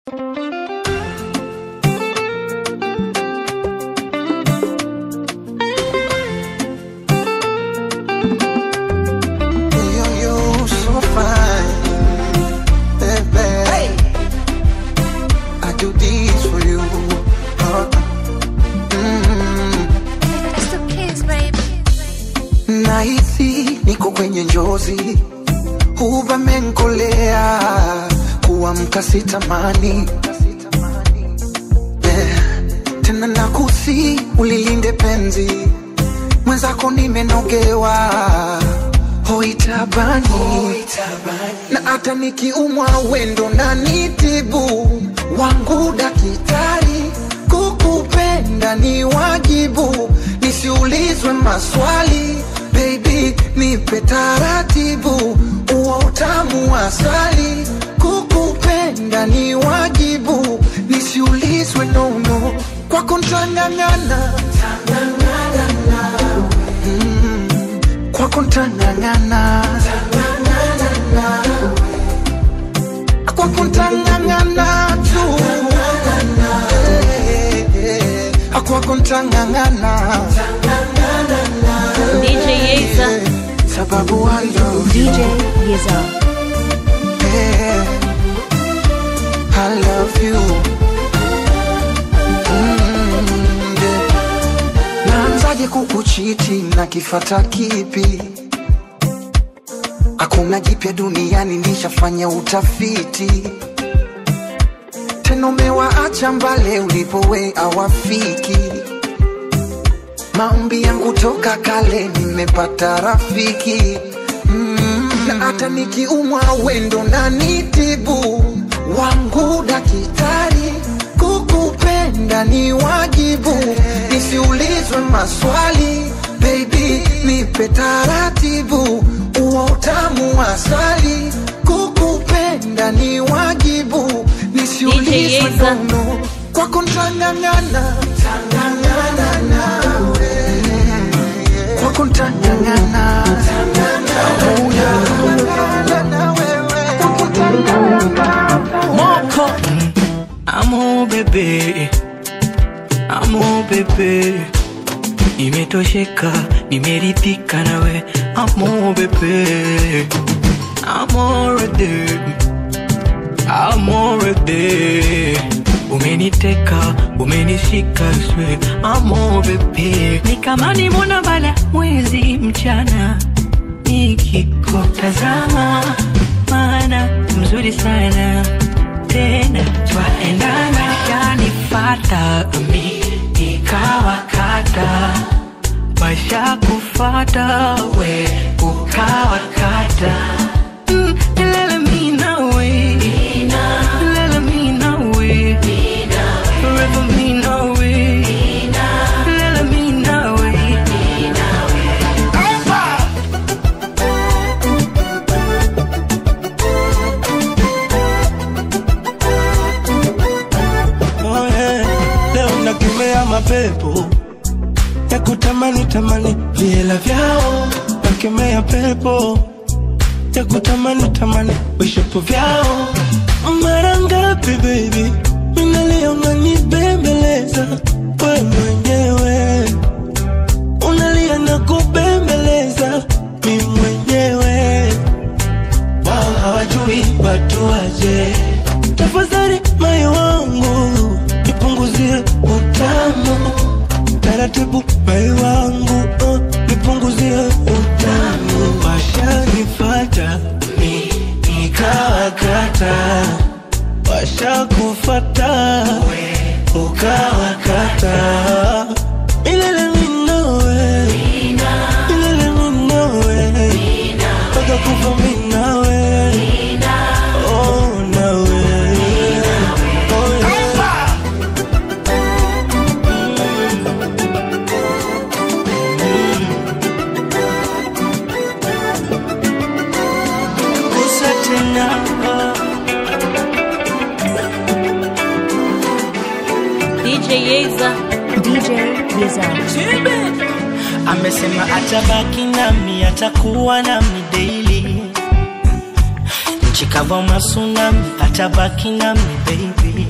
Yo, yo, so fine, baby. I do this for you. Uh, mm. It's the kids, baby. Nahisi niko kwenye njozi, huvamenkolea kuamka sitamani yeah. Tena nakusi ulilinde penzi mwenzako, nimenogewa hoitabani na hata nikiumwa wendo na nitibu wangu dakitari, kukupenda ni wajibu, nisiulizwe maswali baby, nipe taratibu, uo utamu wa asali, kukupenda ni wajibu, nisiulizwe nono, kwako ntang'ang'ana kwako ntang'ang'ana kwako ntang'ang'ana tu Eh, eh, eh. kwako ntang'ang'ana DJ Yeza. Eh, sababu I love you. DJ Yeza. Eh, I love you. Mm, yeah. Naanzaje kukuchiti na kifata kipi? Hakuna jipya duniani, nishafanya utafiti. Tena umewaacha mbale ulipowe awafiki. Maombi yangu toka kale, nimepata rafiki mm. Na hata nikiumwa wendo na nitibu wangu dakitari, kukupenda ni wajibu, nisiulizwe maswali baby, nipe taratibu, uo utamu wa asali, kukupenda ni wajibu, nisiulizwe Yeza. nono, kwako ntang'ang'ana kwako ntang'ang'ana Amo bebe, amo bebe, nimetosheka, nimeridhika nawe, amo bebe, amorede, amorede, umeniteka, umenishika swe, amo bebe, ni kama ni mwana bala mwezi mchana, nikikutazama, maana mzuri sana tena twaendana, yanifata mi nikawakata, maisha kufata we ukawakata Mm, lele mi nawe. Lele mi nawe. Forever mi nawe. Lele mi nawe. Oh, yeah. Leo nakemea mapepo ya kutamani tamani viela vyao, nakemea pepo ya kutamani tamani vishapo vyao. Mara ngapi baby minalia unanibembeleza we mwenyewe, unalia na kubembeleza mi mwenyewe wao hawajui watu waje. Tafadhali moyo wangu nipunguzie utamu taratibu, moyo wangu uh, nipunguzie utamu. Washanifata mi nikawakata, washakufata ukawakata. Milele mi nawe, milele mi nawe, mpaka kufa mi nawe. Oh, nawe. Oh, yeah. Gusa tena DJ Yeza. DJ Yeza. amesema atabaki nami, atakuwa nami daily. Nchi kavu au masunami, atabaki nami baby.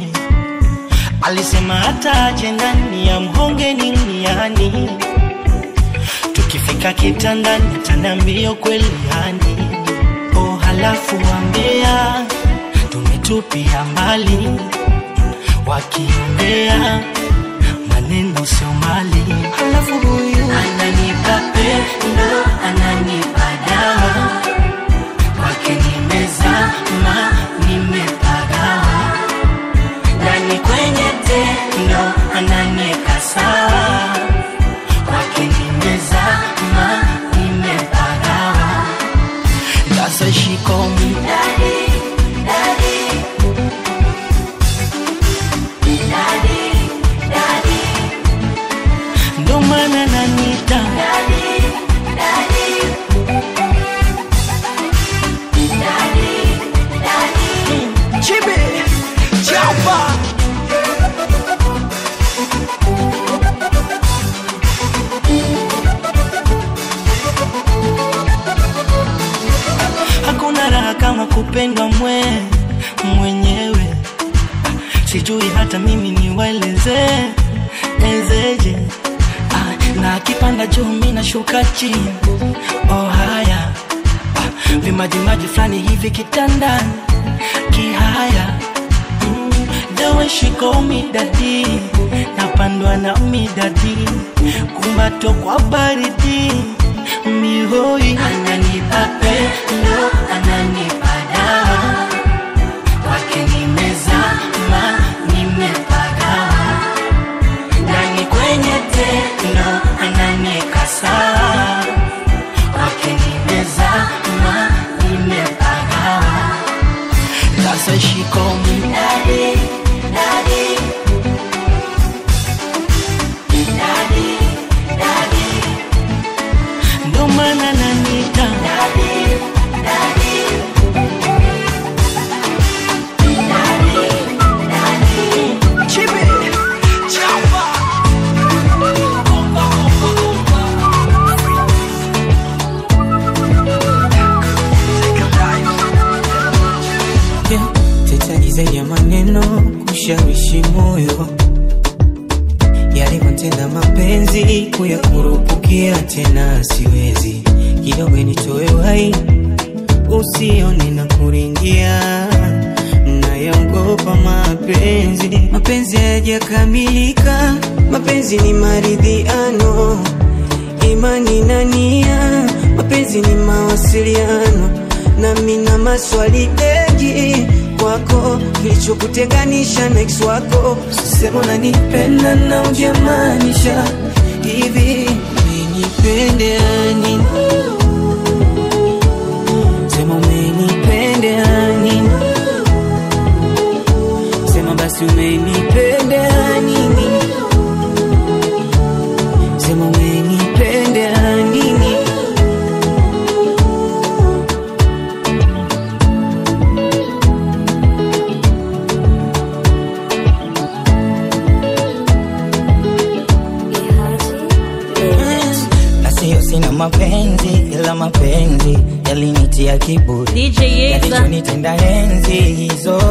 alisema hata aje ndani ya mhonge ni mniani tukifika kitandani taniambia kweli yani oh, halafu wambea tumetupia mbali wakiongea maneno sio mali halafu huyu ananipa pendo ananipa dawa kwake nimezama nimepagawa ndani kwenye tendo ananieka sawa kwake nimezama nimepagawa sasa shikomi ndo maana nanita Chibi, chapa. hakuna raha kama kupendwa mwe mwenyewe sijui hata mimi niwaeleze ezeje ah, na akipanda juu mi nashuka chini oh haya ah, vimajimaji fulani hivi kitandani kihaya mm, the way she call me daddy napandwa na midadi kumbato kwa baridi mihoi ananipa pendo ananipa dawa kwake nimezama nimepagawa ndani kwenye tendo ananieka sawa kwake nimezama nimepagawa sasa shikomi dadi dadi dadi dadi ndo maana nanita dadi dadi Chibi, chapa. tetagiza ya maneno kushawishi moyo yalivyotenda mapenzi kuyakurupukia tena siwezi kidogo nitoe wai usione na kuringia nayaogopa mapenzi mapenzi hayajakamilika mapenzi ni maridhiano imani na nia mapenzi ni mawasiliano nami na maswali mengi kwako kilichokutenganisha na ex wako sema unanipenda na ujamaanisha hivi umenipendea nini sema umenipendea nini sema basi umenipendea nini sema umenipendea nini na sio sina mapenzi ila mapenzi yalinitia kiburi DJ Yeza. yalichonitenda enzi hizo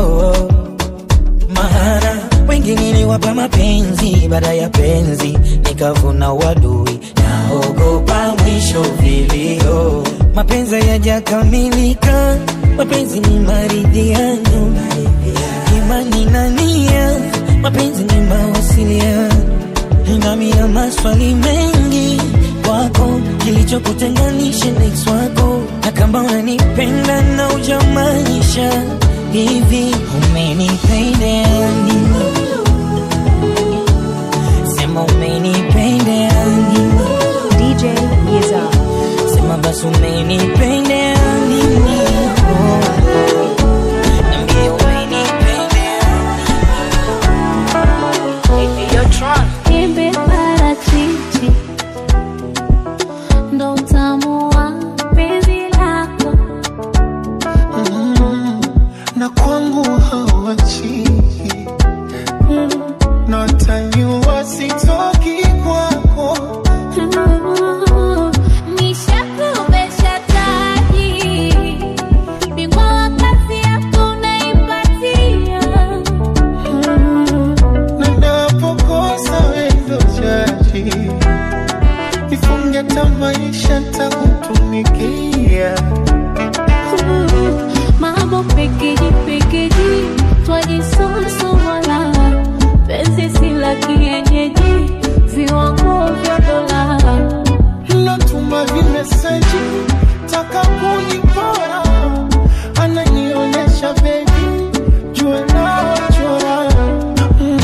maana wengi niliwapa mapenzi baada ya penzi nikavuna wadui naogopa mwisho vilio mapenzi yajakamilika mapenzi ni maridhiano imani na nia mapenzi ni mawasiliano nami na maswali mengi kwako kilichokutenganisha na ex wako na kama unanipenda na ujamaanisha hivi umenipendea nini sema umenipendea nini DJ Yeza. sema basi umenipendea nini oh. Niambie umenipendea Nipe parachichi ndo utamu wa penzi lako na kwangu hawachi twajisusumola penzi si la kienyeji viwango vya dola Lotuma vimeseji taka kunipora, ananionyesha bebi, jua nachora mm.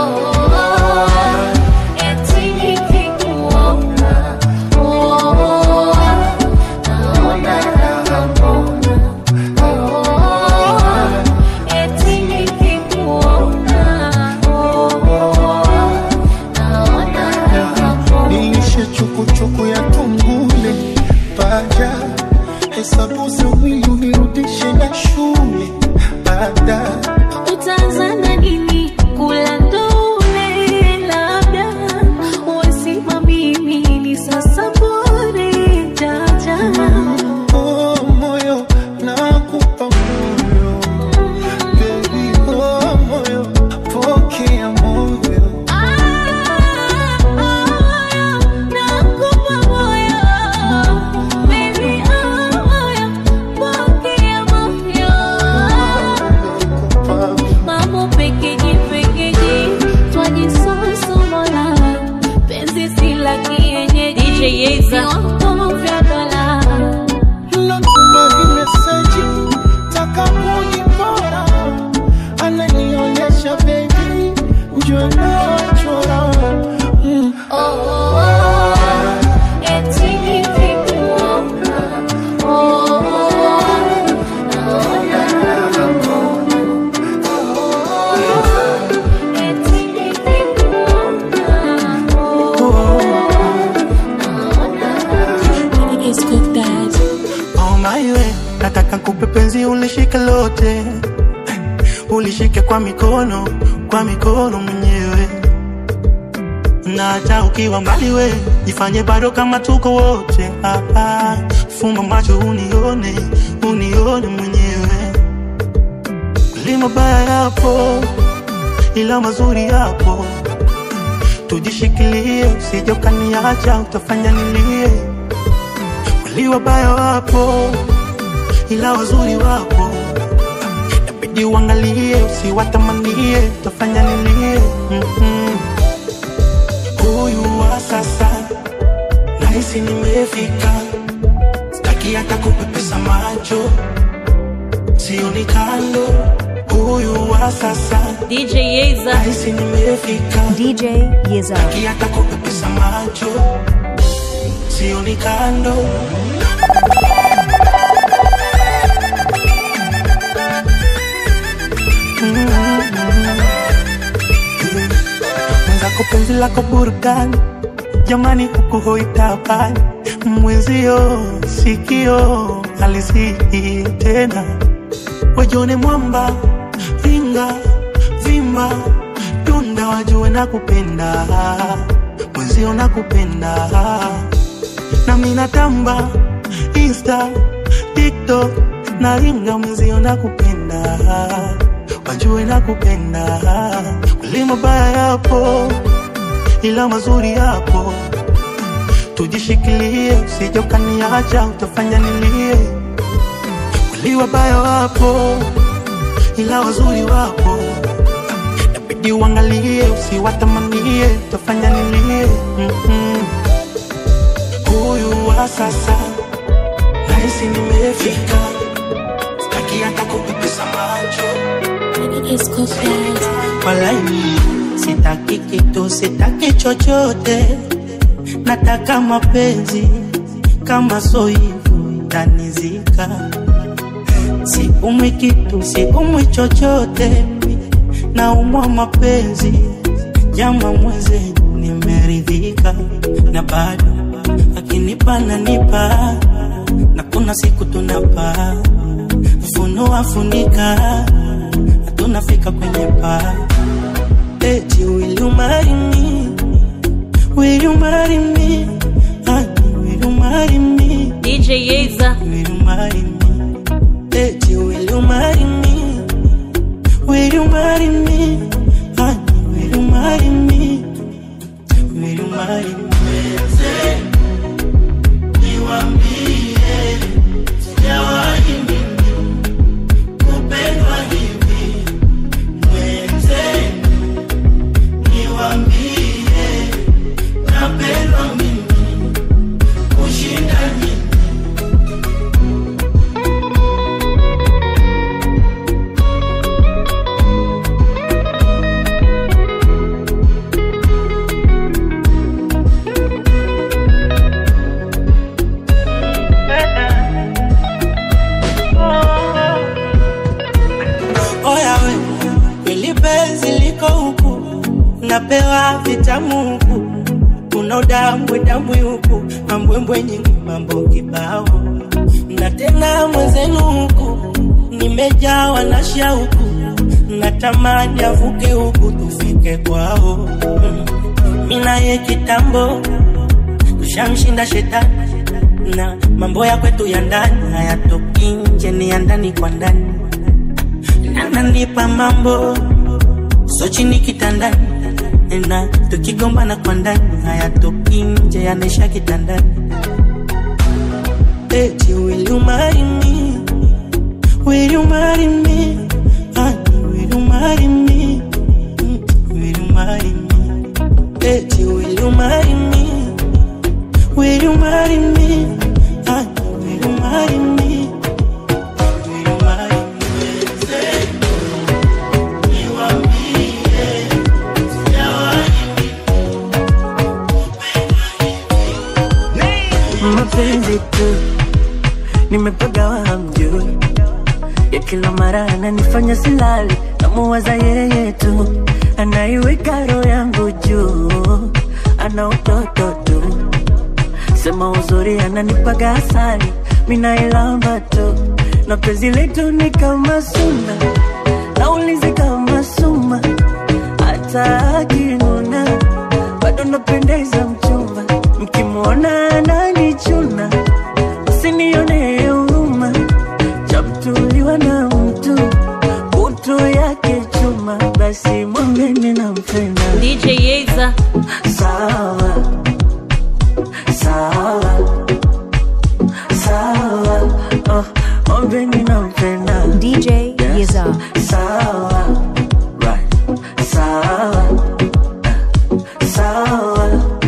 nilishe chukuchuku ya tungule paja hesabu za mwili unirudishe na shule baada Utazana nini kula ndule labda wasima mimi ni sasa bore jaja oh, moyo nakupa moyo Baby, oh, moyo pokea moyo nakupa moyo baby oh moyo pokea moyo Kupa mambo pekeji pekeji twajisusumola penzi si la kienyeji DJ Yeza. viwango vya dola Lotuma vimeseji taka kunipora, ananionyesha bebi, njua nachora mm. Oh my way, nataka kupe penzi ulishike lote, ulishike kwa mikono, kwa mikono mwenyewe, na hata ukiwa mbali we, jifanye bado kama tuko wote hapa. Fumba macho unione, unione mwenyewe, li mabaya yapo, ila mazuri yapo, tujishikilie, usije ukaniacha, utafanya nilie Kweli wabaya wapo, ila wazuri wapo, inabidi uangalie, usiwatamanie, utafanya nilie. Mhm. Huyu wa sasa nahisi nimefika, sitaki hata kupepesa macho, sioni kando. Huyu wa sasa DJ Yeza. nahisi nimefika, DJ Yeza. sitaki hata kupepesa macho, sioni kando. mwenzako penzi lako burudani jamani huku hoitabani mwenzio sikio alizii tena wajone mwamba ringa vimba tunda wajue na kupenda mwenzio na kupenda nami natamba insta tiktok na ringa mwenzio na kupenda wajue na kupenda kweli mabaya yapo ila mazuri yapo tujishikilie usije ukaniacha utafanya nilie kweli wabaya wapo ila wazuri wapo inabidi uangalie usiwatamanie utafanya nilie Mhm. huyu wa sasa nahisi nimefika sitaki hata kupepesa macho Walai, sitaki kitu, sitaki chochote, nataka mapenzi kama so hivyo tanizika. Siumwi kitu, siumwi chochote, naumwa mapenzi, jama mwenzenu nimeridhika, na bado akinipa nanipa, na kuna siku tunapa funua funika tunafika kwenye paa eti will you marry me will you marry me honey will you marry me DJ Yeza. will you marry me eti will you marry me will you marry me honey will you marry me will you marry me niliko huku napewa vitamu huku kuna udambwe dambwe huku mambwembwe nyingi mambo kibao na tena mwenzenu huku nimejawa na shauku natamani avuke huku tufike kwao Mm. mi naye kitambo tushamshinda shetani na mambo ya kwetu ya ndani hayatoki nje ni ya ndani kwa ndani ananipa mambo so chini kitandani na tukigombana kwa ndani hayatoki nje yanaisha kitandani eti will you marry me will you marry me honey will you marry me Mm, will you marry me eti will you marry me will you marry me honey will you marry me will you marry me Say, niwaambie, sijawahi mapenzi tu nimepagawa hamjui ya kila mara ananifanya silali namuwaza yeye tu anaiweka roho yangu juu ana utoto tu sema uzuri ananipaga asali minailamba tu na penzi letu ni kama suna naulizi kama suma hata akinuna bado napendeza mchumba mkimwona ananichuna usinione huruma chamtuliwa na mtu kutu yake chuma basi mwambeni nampenda DJ Yeza. sawa sawa sawa oh, mwambeni nampenda DJ Yeza. sawa right sawa sawa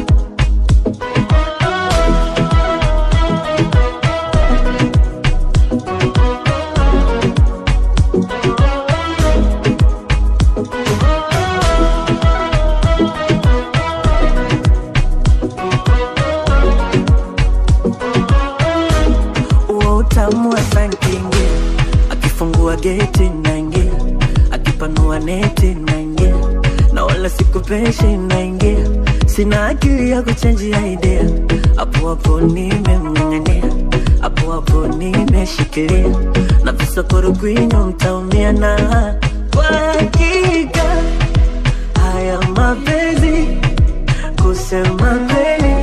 huo utamu wa sankingi akifungua geti naingia akipanua neti naingia na wala sikupeshi naingia sina akili ya kuchenjia idea hapo hapo nimemng'ang'ania hapo hapo nimeshikilia na visokoro kwinyo mtaumia na kwa hakika haya mapenzi kusema kweli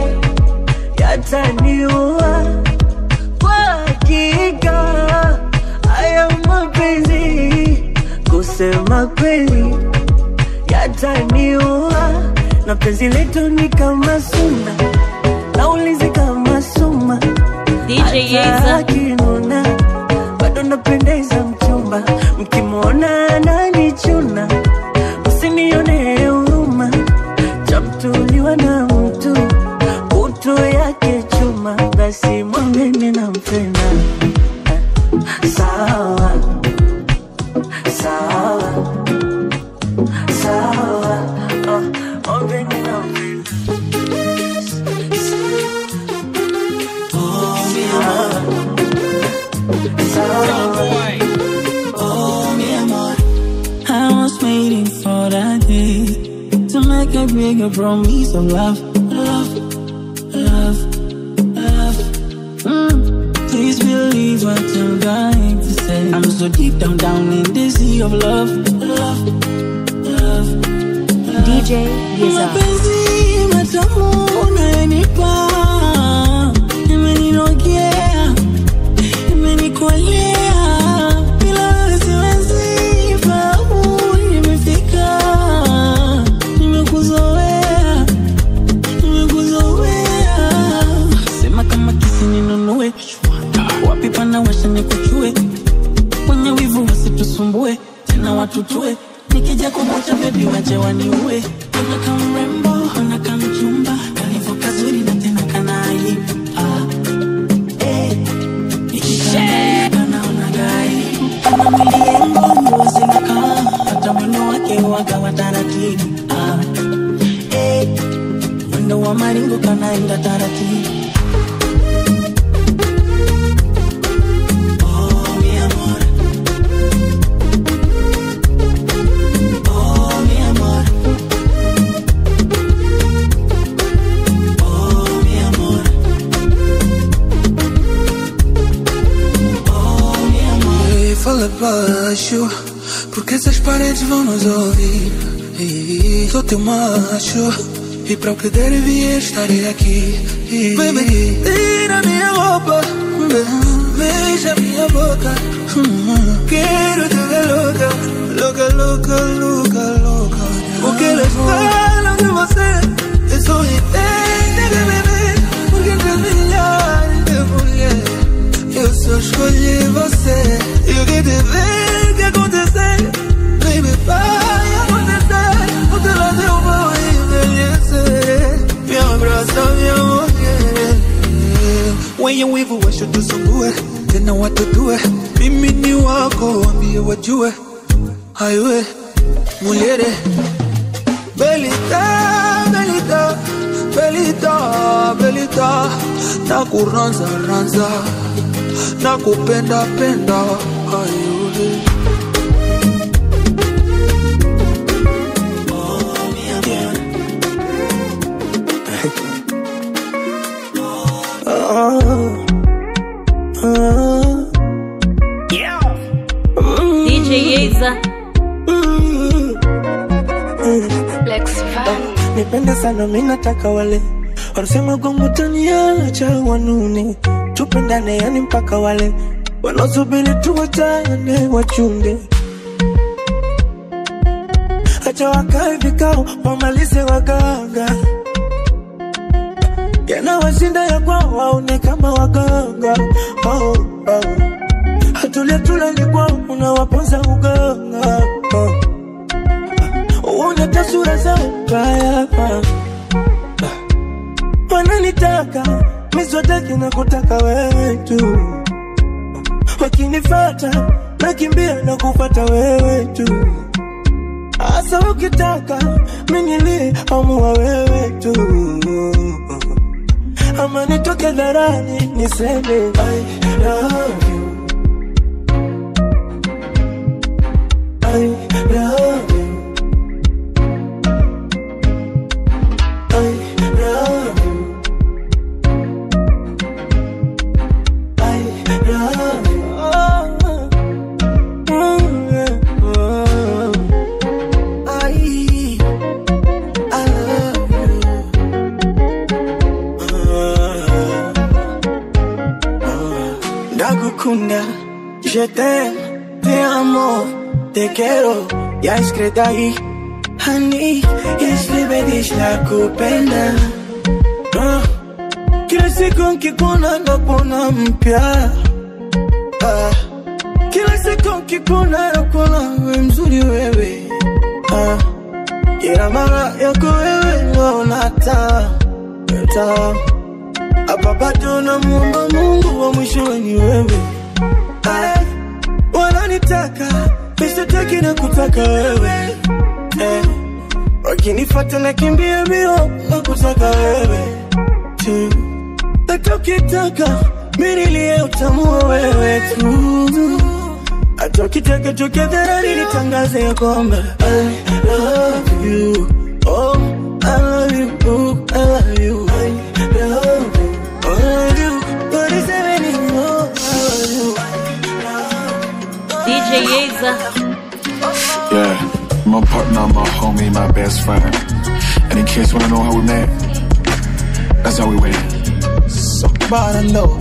yataniua kwa hakika haya mapenzi kusema kweli yataniua na penzi letu ni kama suna naulizi kama suma DJ Hata Yeza. akinuna bado napendeza mchumba mkimwona ananichuna usinione huruma chamtuliwa na mtu kutu yake chuma basi mwambeni nampenda sawa sawa sawa oh, mwambeni nampenda I was waiting for that day to make a bigger promise of love, love, love, love. Mm. Please believe what I'm going to say. I'm so deep down, down in the sea of love, love, love. DJ Yeza. Mapenzi matamu unayonipa imeninogea, imenikolea, bila wewe siwezi fahamu nimefika, nimekuzoea, nimekuzoea. Sema kama kisi ninunue, wapi pana washa nikuchue, wenye wivu wasitusumbue, tena watutue nikija kubucha bebi wache waniue Ona kama mrembo, ona kama mchumba Kalivo kazuri na tena kana aibu ah. eh. Nikitazama kanaona gaibu Kama mwili yangu nguo zinakaa Hata mwendo wake waga wa taratibu ah. eh. Mwendo wa maringo kanaenda taratibu Oh, mi amor. Oh, mi acho Porque essas paredes vão nos ouvir E Sou teu macho E para o que der e vier estarei aqui Baby, tira minha roupa Beija minha boca Quero te ver louca Louca, louca, louca, louca Porque eles falam de você Eu sou entende de bebê Porque entre milhares de mulheres Eu só escolhi você E o que tiver que acontecer Baby, vai acontecer O teu lado eu vou envelhecer Me abraça, minha mulher Wenye wivu washutusumbue tena watutue mimi ni wako wambie wajue aiwe muliere belita belita belita belita nakuranza ranza nakupenda penda aiwe DJ Yeza. nipende sana mi nataka wale wanasema gongo taniacha wanune tupendane yani mpaka wale wanaosubiri tuwachane wachunde acha wakae vikao wamalize waganga yanawashinda ya kwao waone kama waganga oh, oh. hatulia tulali kwao unawaponza uganga oh. uone tasura zao mbaya wananitaka miswataki na kutaka wewe tu wakinifata nakimbia na kufata wewe tu hasa ukitaka minilie amua wewe tu ama nitoke dharani niseme I love you. I love you. I love you. I love you. Oh, mm, yeah, oh. I, I love you. Ndagukunda, je t'aime, te amo, te quiero, ya escrita ahí. Honey, isibedisha kupenda Ah, kila siku nkikuona napona mpya Ah, kila siku nkikuona napona we mzuri wewe Ah, kila mara yako wewe naona taa taa hapa bado namuomba Mungu wa mwisho ni wewe Ah, wananitaka misitaki na kutaka wewe eh. Wakinifata na kimbia mbio na kutaka wewe tu hata ukitaka minilie utamua wewe tu hata ukitaka tokea dharani nitangaze ya kwamba I love you oh I love you oh I love you I love you oh, I love you what is it anymore I love you DJ Yeza. Yeah, my partner, my homie, my best friend. And in case you wanna know how we met, that's how we went. Somebody know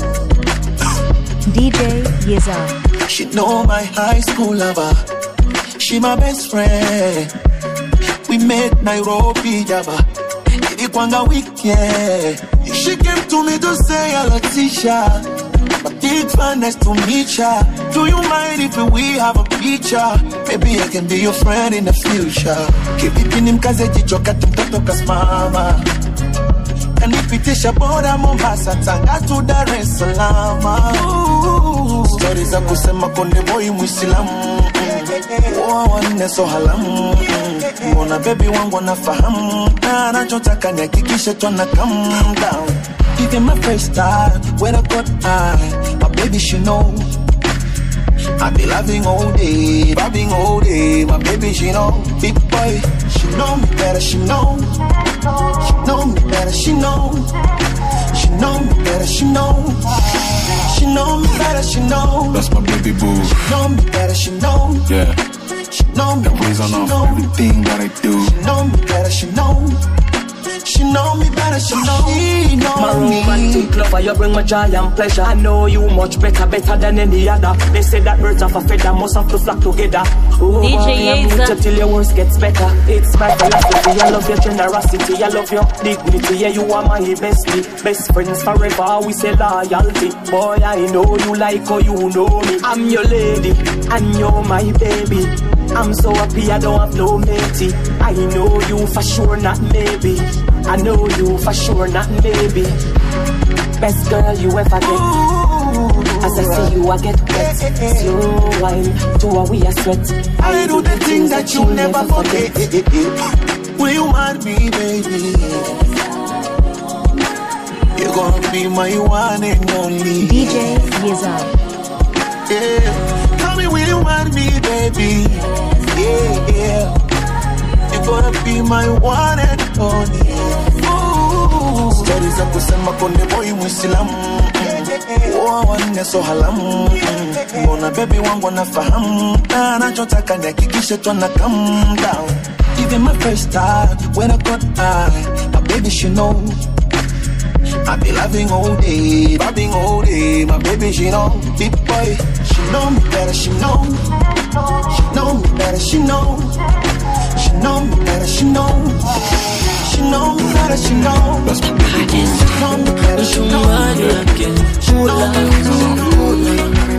DJ Yeza. She know my high school lover. She my best friend. We met Nairobi, Java. Ilikwanga weekend. She came to me to say hello, Tisha. My big fan, nice to meet ya. Do you mind if we have a picture? Maybe I can be your friend in the future. Kivipi nimkaze jicho kati mtoto kasimama kanipitisha boda Mombasa, Tanga tu Dar es Salaam. Ooh, Stori za kusema konde boy Muislamu Oa wanne so halamu Mbona bebi wangu anafahamu Na anachotaka nihakikishe twana calm down Even my first time when I got high My baby she know I be loving all day, bobbing all day. My baby, she know, big boy, she know me better, she know. She know me better, she know. She know me better, she know. She know me better, she know. That's my baby boo. Know me better, she know. Yeah. She know me That better, weighs on she off know. everything that I do. She know me better, she know. She know me better, she know. She know My me. romantic lover, you bring my joy and pleasure. I know you much better, better than any other. They say that birds of a feather must have to flock together. Oh, DJ boy, I'm with Yeza. you till your worst gets better. It's my philosophy. I love your generosity. I love your dignity. Yeah, you are my bestie. Best friends forever. We say loyalty. Boy, I know you like how you know me. I'm your lady, and you're my baby. I'm so happy I don't have no matey. I know you for sure, not maybe. I know you for sure, not maybe. Best girl you ever get. As I see you, I get wet. Slow wine to a we a sweat. I do the things that you never forget. Will you want me, baby? You're gonna be my one and only. DJ Yezar. Yeah. Tell me, will you want me, baby? Yeah, yeah. You're gonna be my one and only. Ooh. Stori za kusema konde boy Muislamu Oa wanne so halamu Mbona baby wangu anafahamu Na anachotaka nihakikishe twana come down Even my first time when I got high My baby she know I be loving all day, loving all day. My baby, she know, big boy, she know me better, she know. She know me better, she know. She know me better, she know. She know me better, she know. That's my baby boo. She know me better, she know. She know me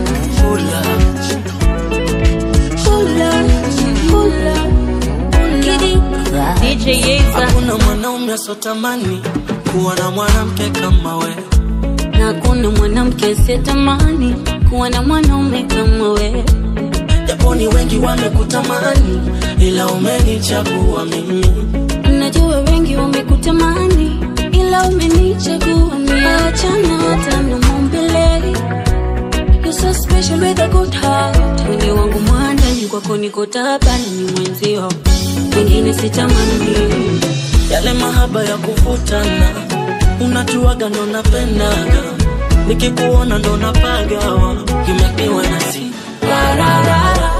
DJ Yeza Hakuna mwanaume asotamani kuwa na mwanamke kama we. na kuna mwanamke sitamani kuwa na mwanaume kama we Japoni wengi wamekutamani, ila umenichagua mimi. najua wengi wamekutamani ila umenichagua mimi achana hata na maumbile You're so special with a good heart Mwili wangu mwandani kwako niko tabani ni mwenzio wengine sitamani Yale mahaba ya kuvutana, unatuaga ndo napendaga, nikikuona ndo napagawa, you make me wanna sing. Ra, ra, ra, ra.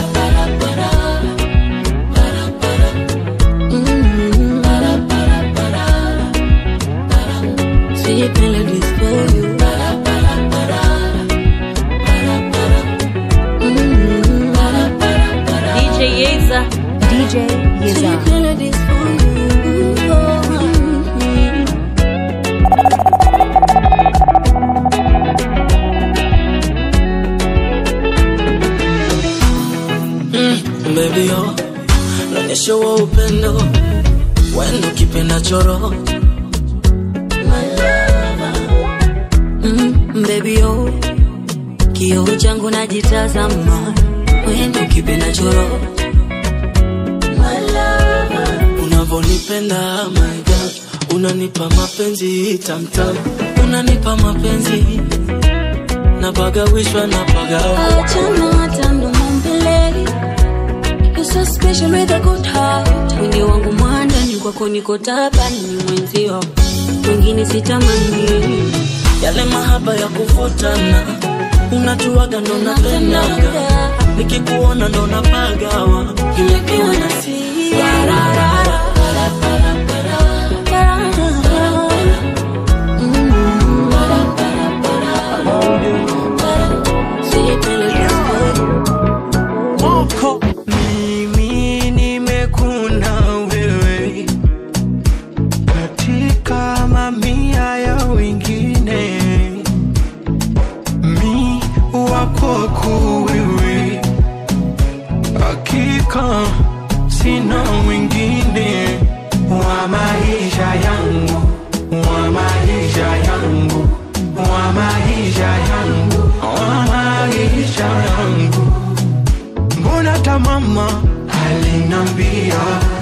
Sweet melodies for you DJ Yeza DJ Sweet Yezar. melodies for you Baby oh, naonyesha wa upendo wendo kipenda choro Mm, baby oh kioo changu najitazama wendo kipenda choro unavyonipenda my God, unanipa mapenzi tamtam, unanipa mapenzi napagawishwa napagawa achana hata ndo maumbile You're so special with a good heart mwili wangu mwandani kwako niko tabani ni mwenzio wengine sitamani yale mahaba ya kuvutana, unatuaga ndo napendaga, nikikuona ndo napagawa, you make me wanna sing. Ra, ra, ra, ra. Mimi nimekuna wewe katika mamia ya wengine, mi wako wewe, hakika sina mwingine wa maisha yangu, wa maisha yangu, wa maisha yangu, wa maisha yangu mbona hata mama alinambia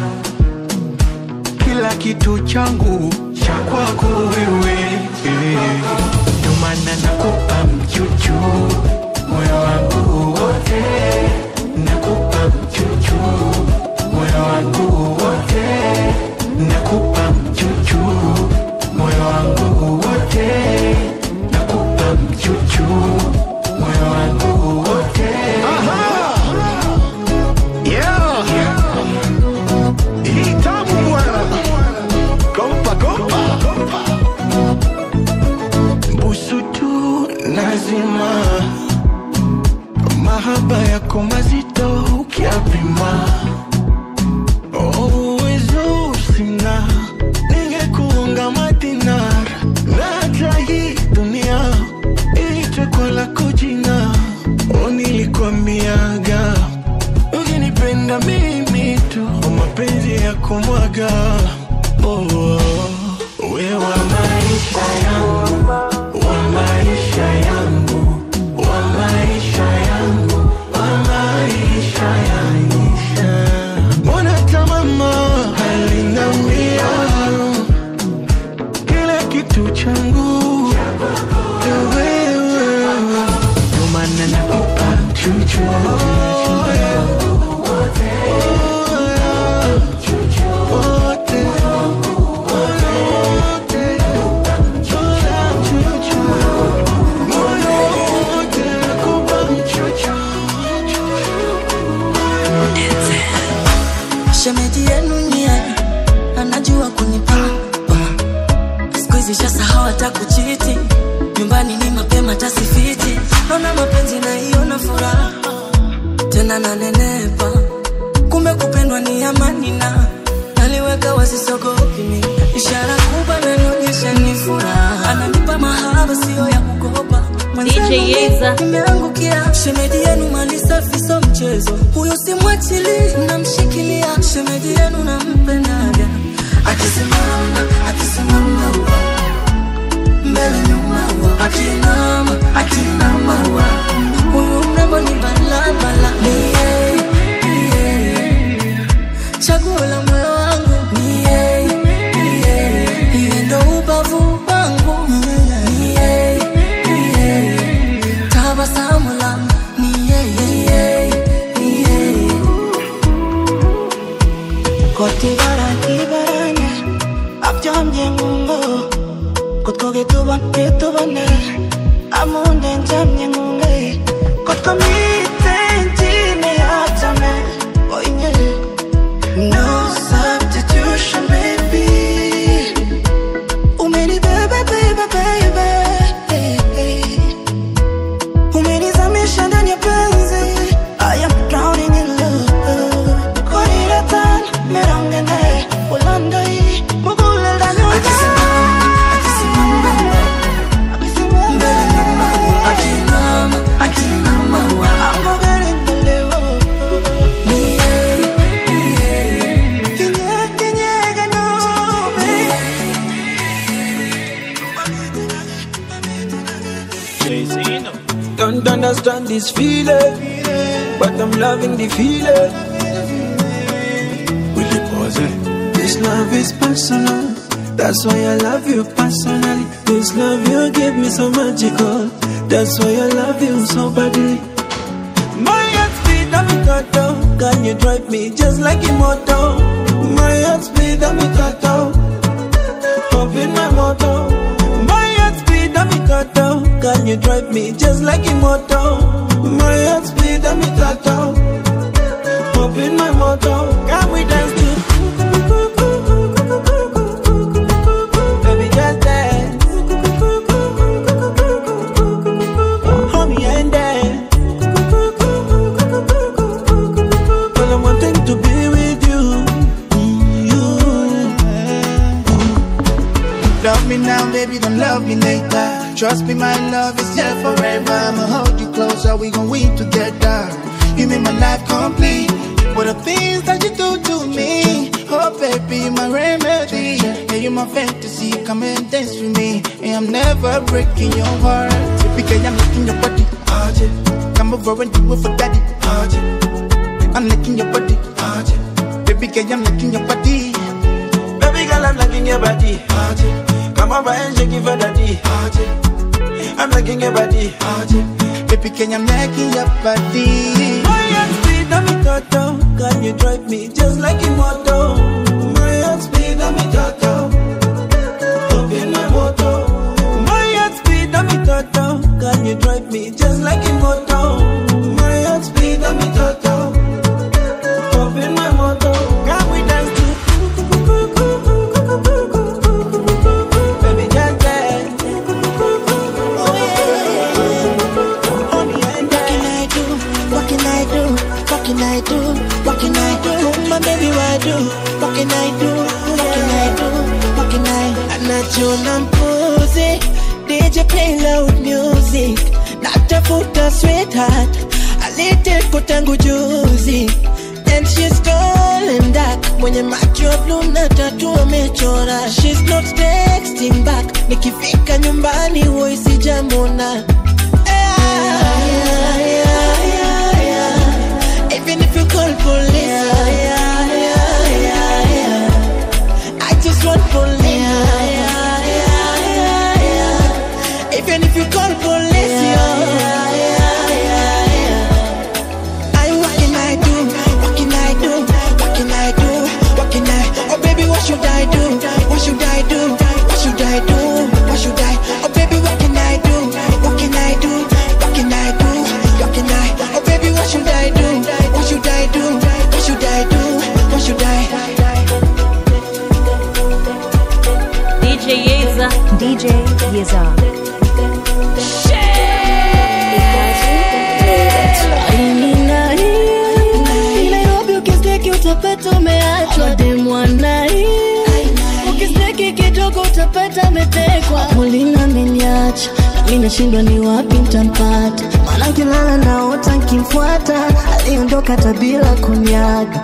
kila kitu changu cha kwako wewe Eh, ndio maana nakupa mchuchu moyo wangu wote nakupa mchuchu moyo wangu wote nakupa mchuchu moyo wangu wote ya kumwaga oh, oh. we wa maisha yangu wa maisha yangu wa maisha yangu wa maisha yangu mbona kama mama alinambia kila kitu changu ni wewe ndio maana nakupa chuchu shemeji yenu nia anajua kunipamba siku hizi shasahau hata kuchiti nyumbani ni mapema tasifiti naona mapenzi naiona furaha tena nanenepa kumbe kupendwa ni amani na naliweka wasisogopi ishara kubwa nanionyesha ni furaha ananipa mahaba siyo ya kukopa DJ Yeza. imeangukia shemeji yenu mali safi so mchezo huyo simwachili namshikilia shemeji yenu nampendaga akisimama akisimama mbele nyuma akinama akinama huyu mrembo ni balabala ni yeye, ni yeye. chaguo la moyo wangu ni yeye, ni yeye. Yeye ndo ubavu wangu ni yeye, ni yeye. tabasamu langu ni yeye, ni yeye, ni yeye. Koti barani barani Abjamye ngungo Kotko gituban gitubane Amunde njamye ngunge Kotko miten jine atame Oinye No substitution baby Umeni bebe baby baby Umenizamisha ndani ya penzi I am drowning in love Koriratan merangene Ulandai Mugule ndani Akinama, akinama, I'm getting the level ni yeye, ni yeye. Kinye kinye gano Don't understand this feeling, but I'm loving the feeling. Will you pause it? This love is personal, that's why I love you personally. This love you give me so magical, that's why I love you so badly. My heart speed I'm a tattoo, can you drive me just like immortal? My heart speed I'm a tattoo, up in my motor. My heart speed I'm a tattoo, can you drive me just like immortal? My heart speed I'm a tattoo, up in my motor. Can we dance to Baby, just dance. Hold me and dance. Well, I'm wanting to be with you. You. Love me now, baby, don't love me later. Trust me, my love is here forever. I'ma hold you closer, we gon' weep together. You make my life complete. What the things that you do to me? Oh, baby, my remedy. Yeah, you my fantasy. Come and dance with me. And I'm never breaking your heart. Because I'm licking your body. Oh, yeah. Come over and do it for daddy. Oh, yeah. I'm licking your body. Oh, yeah. Baby, girl, I'm licking your body. Baby girl, I'm liking your body. Come over and shake it for daddy. I'm liking your body. Baby, can I'm liking your body. My heart speed, I'm a tattoo. Can you drive me just like immortal? My heart speed, I'm a tattoo. Up in my motor. My heart speed, I'm a tattoo. Can you drive me just like immortal? My heart speed, I'm a tattoo. Up in my motor. Can we dance to Baby, just dance. What can I do? What can I do? What can I do? What can I do? My baby, what do? What can I do? What can I do? What can I? Anachona mpuzi DJ play loud music Natafuta sweetheart alete tangu juzi And she's tall and dark Mwenye macho ya blue na tatu amechora She's not texting back Nikifika nyumbani huwa isijamona Yeah, yeah, yeah, yeah. Even if you call police yeah, yeah, yeah, yeah, yeah. I just want police yeah, yeah, yeah, yeah, yeah. Even if you call police yeah, yeah, yeah, yeah, yeah. I what can I do? What can I do? What can I do? What can I? Oh baby, what should I do? What should I do? What should I do? What should I? Oh baby, what can I do? What can I do? What can I do? What can I? Oh baby, what should I do? What should I do? What should I do? What should I? DJ Yeza. DJ Yeza. Nairobi ukisteki utapata umeachwa demwanai ukisteki kidogo utapata ametekwa mulina ameniacha nami nashindwa ni wapi ntampata maana kilala naota nkimfuata aliondoka tabila kunyaga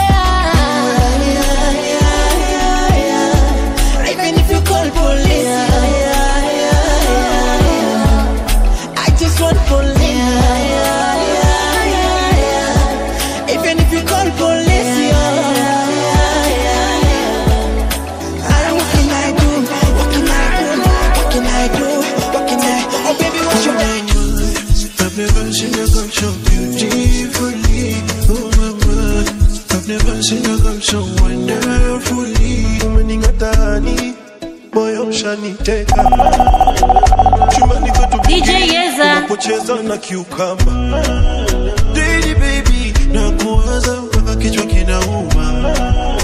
Even if you call police, yeah, yeah, yeah, yeah. I just want police. Yeah, yeah, yeah, yeah, yeah. Even if you call police, yeah, yeah, yeah, yeah. I what can I do? What can I do? What can I do? What can I? Oh baby, what should I do? I've never seen a girl so beautifully. Oh my God. I've never seen a girl so wonderfully. Umening'atani, moyo ushaniteka. Chumbani kwetu DJ Yeza. unapocheza na kiukamba. Daily baby, nakuwaza mpaka kichwa kinauma.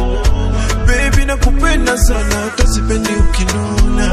Baby nakupenda sana, hata sipendi ukinuna.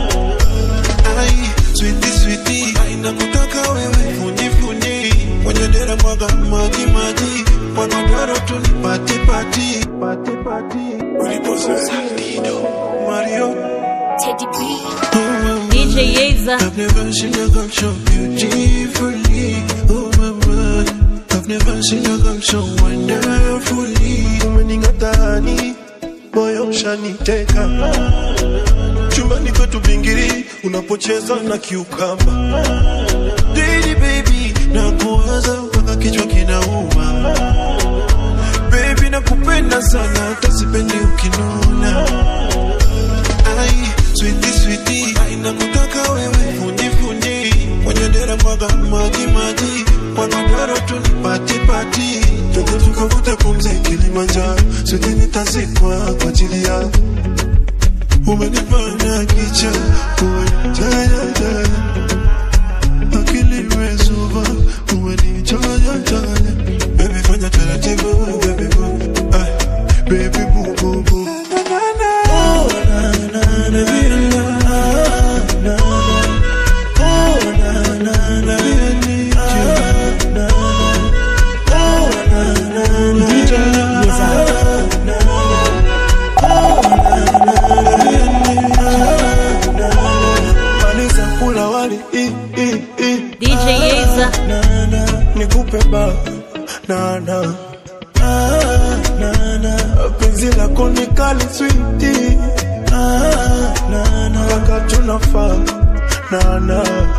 Ai, sweetie sweetie, ai nakutaka wewe fundi fundi. Kwenye dera mwaga maji maji, kwa godoro tu ni pati pati. Pati pati. Ulipozoea Dido, Mario. Teddy B. DJ Yeza. I've never seen a girl so beautifully. Oh my God. I've never seen a girl so wonderfully. Umening'atani, moyo ushaniteka. Chumbani kwetu bingiri, unapocheza na kiukamba. Daily baby, nakuwaza mpaka kichwa kinauma. Baby nakupenda sana, hata sipendi ukinuna. Ai, sweetie sweetie, ai nakutaka wewe fundi fundi. Kwenye dera mwaga maji maji, kwa godoro tu ni pati pati. Twende tukavute pumzi Kilimanjaro, sote nitazikwa kwa ajili yako. Umenifanya kicha, umenijaya jaya. Akili imezuba, umenichanya chanya. Baby fanya taratibu, baby boo. Ay, baby boo boo boo. Oh, na, na, na, baby, na, na, na. Oh, na, na, na, I need you. Na, na. Oh, na, na, na, DJ Yeza. na, na. Oh, na, na, na, I need you. Na, na. Maliza kula wali, i, i, i. DJ Yeza. Na, na, nikupe ba na na Ah, na na penzi lako ni kali switi Ah, na na wakati unafaa na na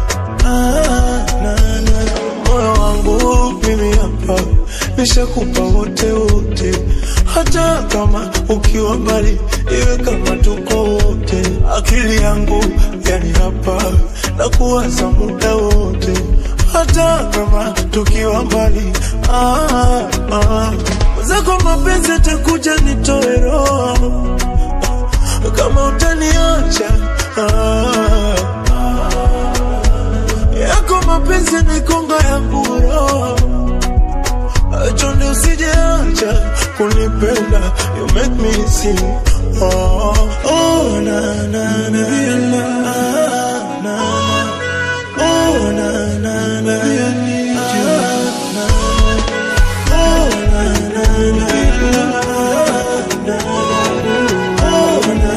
Ah, na na moyo wangu mimi hapa nishakupa wote wote hata kama ukiwa mbali iwe kama tuko wote akili yangu yani hapa na kuwaza muda wote hata kama tukiwa mbali ah, ah. zako mapenzi atakuja nitoe roho kama utaniacha ah, yako mapenzi ni konga ya nguro chonde usijeacha kunipenda you make me sing oh, oh, na, na, na, na, na, na. Oh, na, na, na, I need you. Na, oh, na, na, na, na, na. Oh, na,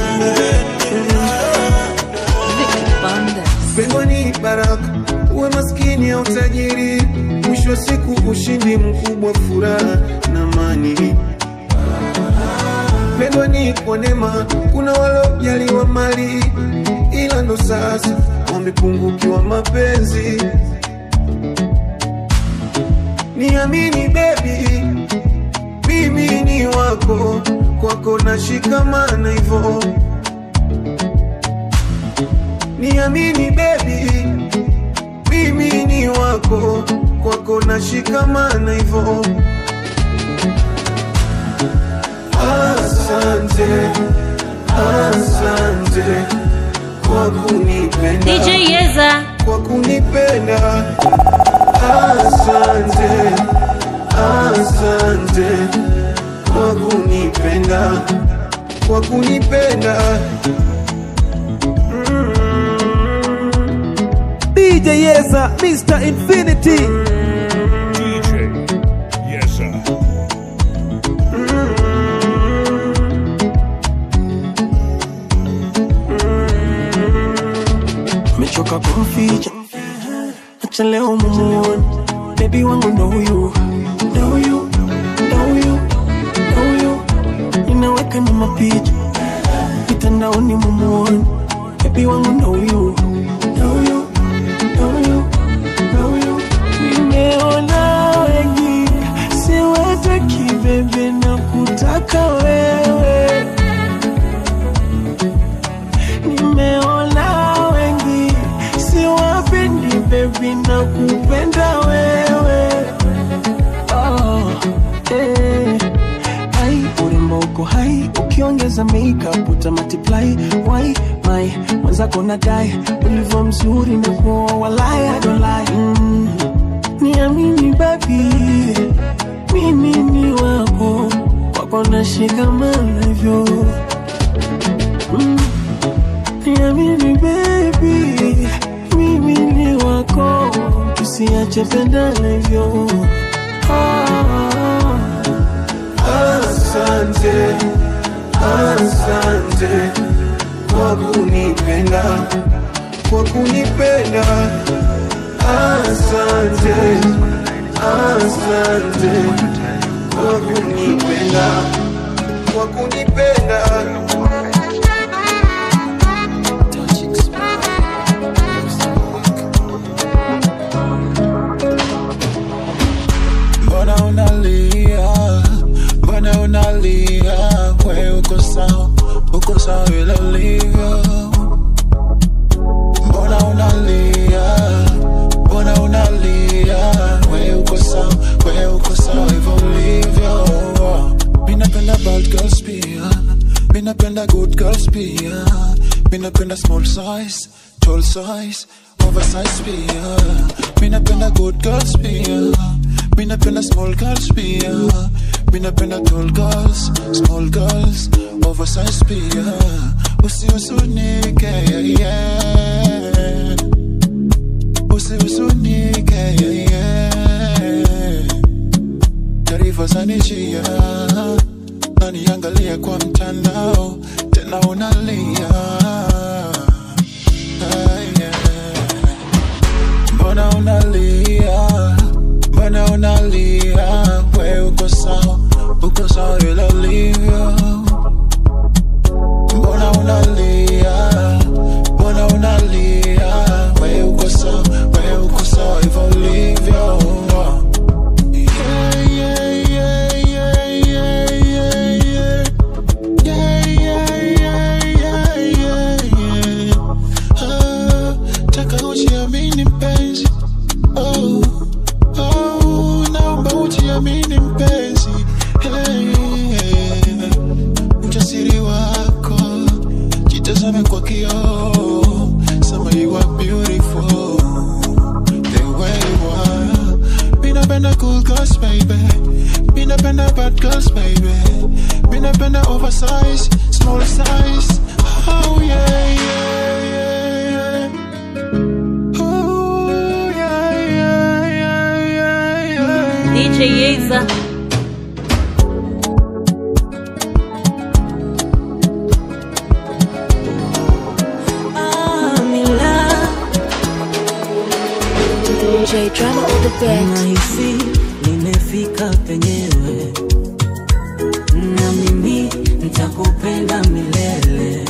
na, na, Pengo ni baraka, uwe maskini au tajiri, mwisho wa siku ushindi mkubwa, furaha na kupendwa ni kwa neema, kuna walojaliwa mali, ila ndo sasa wamepungukiwa mapenzi. Niamini baby, mimi ni wako, kwako nashikamana hivyo. Niamini baby, mimi ni wako, kwako nashikamana hivyo. Asante, asante kwa kunipenda, DJ Yeza. kwa kunipenda. Asante, asante kwa kunipenda, kwa kunipenda. DJ Yeza, Mr. Infinity. DJ Yeza. mechoka kumficha acha leo mumuone bebi wangu ndo huyu ndo huyu ndo huyu ndo huyu inaweka na mapicha mitandaoni mumuone bebi wangu ndo huyu ndo huyu ndo huyu ndo huyu nimeona wengi siwataki bebe na kutaka wewe nimeona wengi siwapendi bebi na kupenda wewe oh, eh. Ai, urembo uko hai ukiongeza makeup uta multiply why my mwenzako nadai ulivyo mzuri na kuoa walai I don't lie mm. niamini babi mimi ni wako wako nashikamana hivyo mm. Niamini baby, mimi ni wako, tusiache pendana hivyo. Ah, Asante, asante kwa kunipenda, kwa kunipenda. Asante, asante kwa kunipenda, kwa kunipenda. Mbona unalia, mbona unalia, we uko sawa, uko sawa vile ulivyo. Mbona unalia, mbona unalia, we uko sawa, we uko sawa hivyo ulivyo. Mi napenda bad girls pia, mi napenda good girls pia, mi napenda small size, tall size, oversize pia, mi napenda good girls pia. Mi napenda small girls pia Mi napenda tall girls, small girls, oversized pia Usihusunike, yeah, yeah Usihusunike, yeah, yeah Taarifa zanijia Naniangalia kwa mtandao Tena unalia Ah, yeah. Mbona unalia Mbona unalia, we uko sawa, uko sawa vile ulivyo. Mbona unalia, mbona unalia, we uko sawa, we uko sawa hivyo ulivyo. Yeah, yeah, yeah, yeah, yeah, yeah, yeah. Yeah, yeah, yeah, yeah, yeah, yeah. Ah, taka ujiamini mpenzi oh. Oh, naomba ujiamini mpenzi hey, hey. Ujasiri wako jitazame kwa kioo, sema you are beautiful the way you are. Mi napenda cool girls baby, mi napenda bad girls baby, mi napenda oversize, small size. Oh yeah yeah yeah. Oh yeah yeah yeah yeah yeah. DJ Yeza. DJ drama on the beat. nahisi nimefika penyewe na mimi nitakupenda milele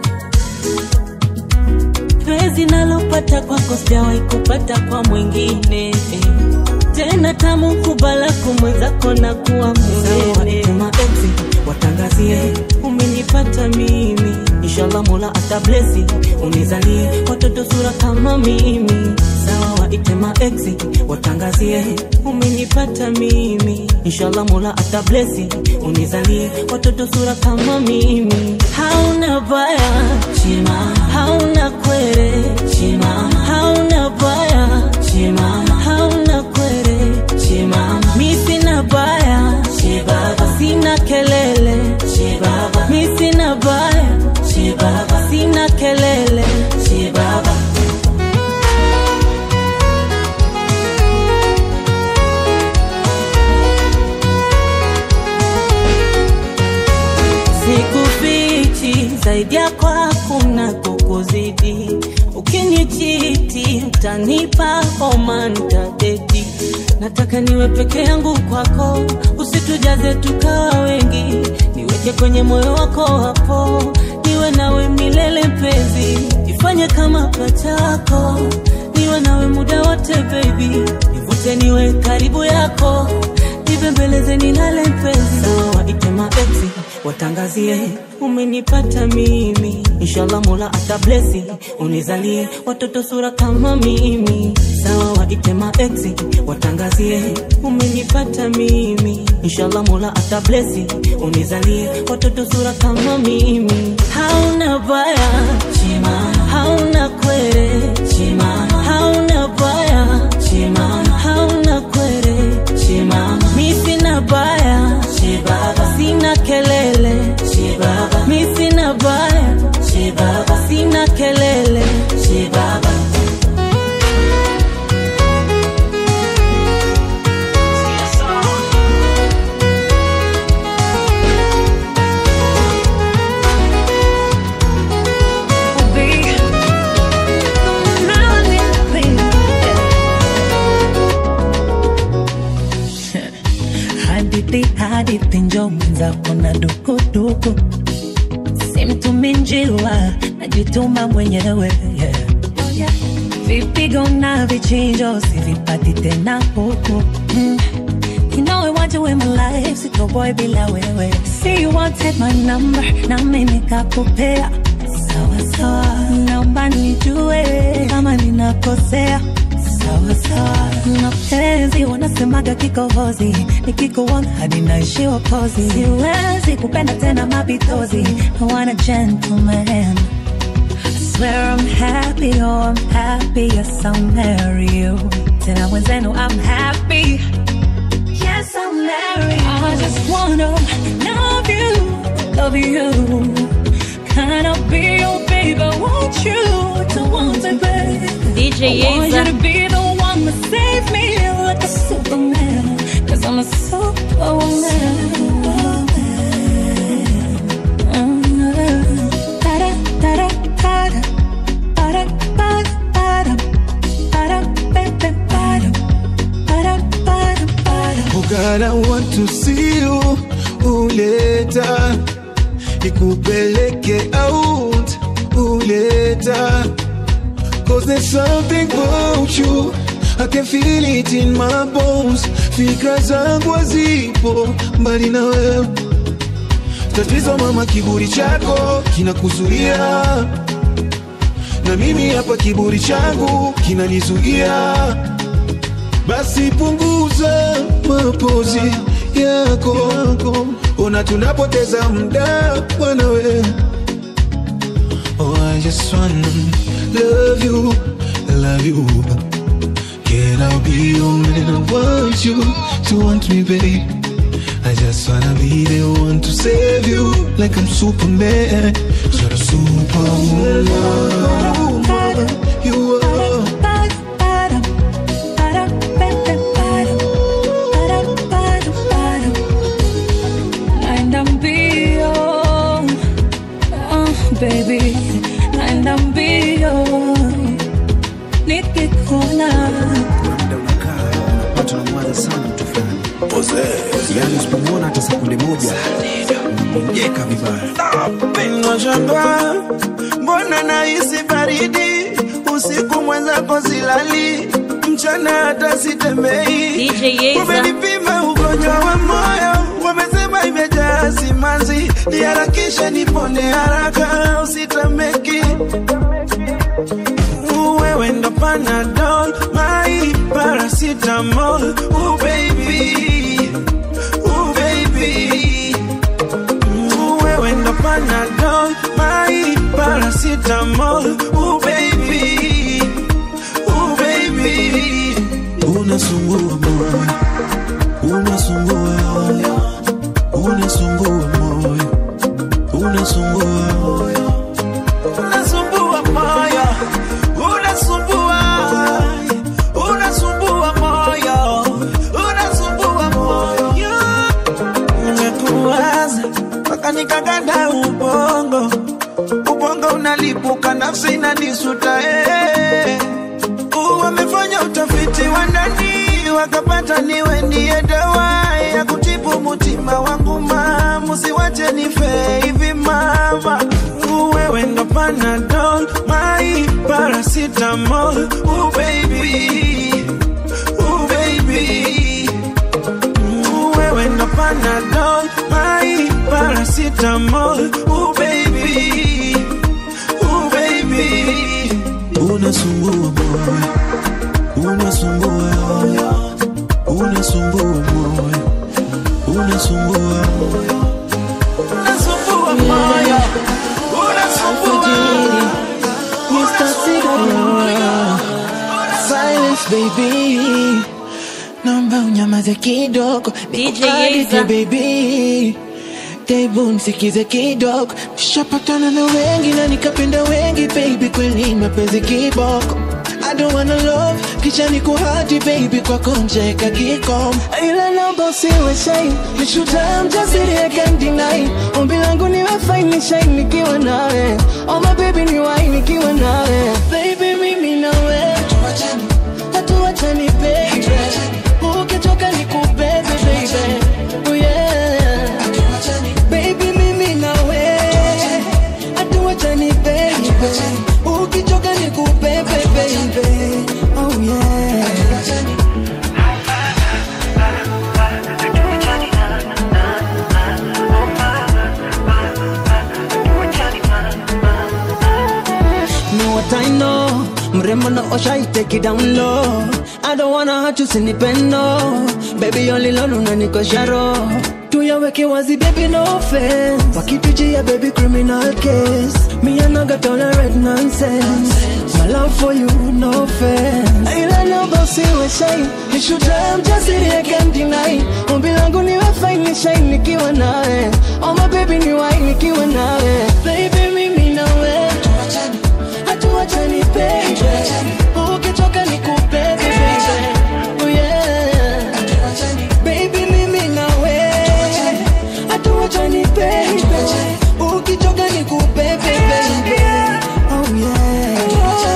penzi nalopata kwako sijawahi kupata kwa mwingine tena tamu kubalako mwenzako na kuwa mwenyewe watangazie umenipata mimi inshallah mola atablesi unizalie watoto sura kama mimi sawa waite maexi watangazie umenipata mimi inshallah mola atablesi unizalie watoto sura kama mimi hauna baya chima hauna kwere chima hauna baya chima hauna kwere chima mi sina baya chibaba sina kelele chibaba mi sina baya chibaba sina kelele chibaba sikufichi zaidi yako hakuna kukuzidi ukinichiti utanipa homa ntadedi nataka niwe peke yangu kwako usitujaze tukawa wengi niweke kwenye moyo wako hapo niwe nawe milele mpenzi ifanye kama pachako niwe nawe muda wote baby nivute niwe karibu yako nibembeleze nilale mpenzi sawa ite maexi watangazie umenipata mimi inshallah mola atablesi unizalie watoto sura kama mimi sawa waite maexi watangazie umenipata mimi inshallah mola atablesi unizalie watoto sura kama mimi hauna baya chima hauna kwere chima hauna baya chima hauna kwere chima mi sina baya chibaba sina kelele chibaba mi sina baya chibaba sina kelele chibaba hadithi hadithi njo mwenzako na dukuduku simtumi njiwa najituma mwenyewe yeah. vipigo na vichinjo sivipati tena huku mm. You know I want you in my life, sitoboy bila wewe See you wanted my number, nami nikakupea Sawa sawa, naomba nijue kama ninakosea Sawa sawa, mapenzi wanasemaga kikohozi Nikikuona hadi naishiwa kozi Siwezi kupenda tena mapitozi I want a gentleman I swear I'm happy, oh I'm happy, yes I'll marry you Tena wenzenu I'm happy Yes, I'll marry you. I just wanna love you, love you. Can I be your baby? I want you to want me, baby. DJ I want you Yeza. to be the one that save me like a superman. Cause I'm a superwoman. Mm, da-da, da-da, da-da, da-da, da-da, da-da, ba-da, ba-da, ba-da, ba-da, ba-da. Oh God, I want to see you uleta ikupeleke out uleta Cause there's something about you I can feel it in my bones Fikra zangu hazipo mbali na wewe Tatizo mama, kiburi chako kinakuzuia na mimi hapa kiburi changu kinanizuia basi punguza mapozi yako, ona tunapoteza muda bwana we. Oh, I just wanna love you, love you. Can I be your man? I want you to want me, babe. I just wanna be the one to save you, like I'm Superman. You're a superwoman. You are. And I'm beyond, oh baby, and I'm beyond. Nikikuona unapata unamwaza sana mtu fulani yani usipomwona hata sekunde moja mjeka vibaya Nashangaa mbona nahisi baridi usiku mwenzako silali mchana hata sitembei. Umenipima ugonjwa wa moyo, wamesema imejaa simanzi, niharakishe nipone haraka, usitameki wewe ndo Panadol, my paracetamol, oh baby, oh baby wewe ndo Panadol, my paracetamol, oh baby, oh baby. Unasumbua moyo, unasumbua, unasumbua moyo, unasumbua Unasumbua moyo, unasumbua, unasumbua moyo, unasumbua moyo. Nimekuwaza mpaka nikaganda ubongo, ubongo unalipuka, nafsi inanisuta eh. Uh, Wamefanya utafiti wa ndani wakapata niwe ndiye dawa ya kutibu mutima wangu mama, usiwache nife hivi mama. Uh, Wewe ndo Panadol, my paracetamol, oh baby, oh baby. Uh, Wewe ndo Panadol, my paracetamol, oh baby, oh baby. unasumbua moyo, unasumbua, unasumbua moyo, unasumbua Unasumbua moyo, unasumbua Mr. Cigarette, silence baby, naomba unyamaze kidogo, nikubariki Yeza. baby. Tebu nisikize kidogo, nishapatana na wengi na nikapenda wengi baby, kweli mapenzi kiboko. I don't wanna love, kisha nikuhadi baby, kwako njeka kikomo, ila naomba usiwe shy, nishuta mjasiri I can't deny. Ombi langu niwe fine, shine nikiwa nawe, oh my baby ni wine nikiwa nawe, baby mimi nawe, hatuachani baby, ukitoka nikubebe baby, oh yeah, baby mimi nawe, hatuachani baby, ukichoka nikubebe baby, oh yeah. know what I know mrembo na osha I take it down low I don't wanna hurt you sinipendo baby only lolo unanikosha roho tuyaweke wazi baby no offense wakitujia baby criminal case me I no go tolerate nonsense my love for you no offense ila naomba usiwe shy nishuta mjasiri I can't deny ombi langu niwe fine ni shine nikiwa nawe oh my baby ni wine nikiwa nawe baby mimi nawe hatuachani baby ukitoka nikubebe baby oh yeah baby mimi nawe hatuachani baby ukitoka nikubebe baby oh yeah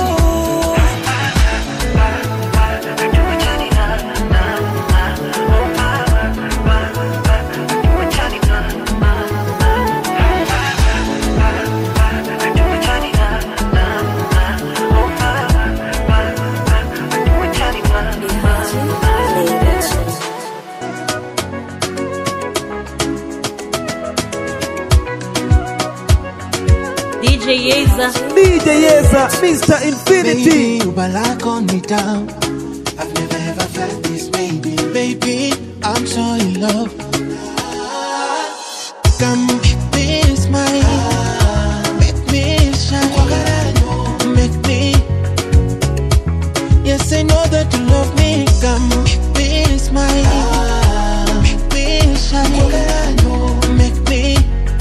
DJ Yeza. DJ Yeza, Mr. Infinity. Baby, ubalako ni down. I've never ever felt this, baby. Baby, I'm so in love. Come make me smile, make me shine, make me. Yes, I know that you love me. Come make me smile, make me shine, make me.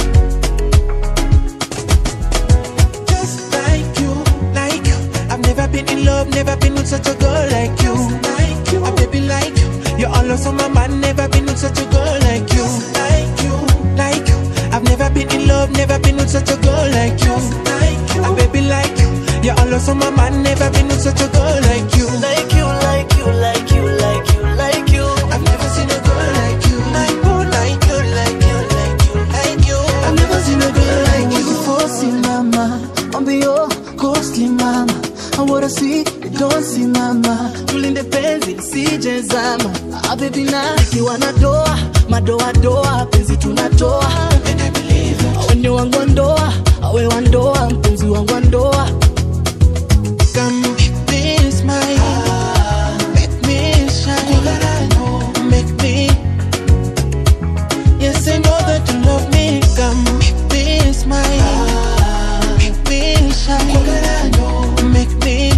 Just like you, like you. I've never been in love, never been with such a girl like you. Like you, a baby like you. You're all on my mind, never been with such a girl like you. Like you, like you. I've never been in love, never been with such a girl like you. Like you, a baby like you. You're all on my mind, never been with such a girl like you. Like you, like you, like you, like you, like you. I've never seen a girl like you. My boy. wanna see, don't simama, tulinde penzi lisije zama. Ah, baby na ikiwa na doa, madoa doa, penzi tunatoa. Wenye wangu wa ndoa, awe wa ndoa, mpenzi wangu wa ndoa. Come be smile, make me shine, make me. Yes, I know that you love me. Come be smile, make me shine, make me.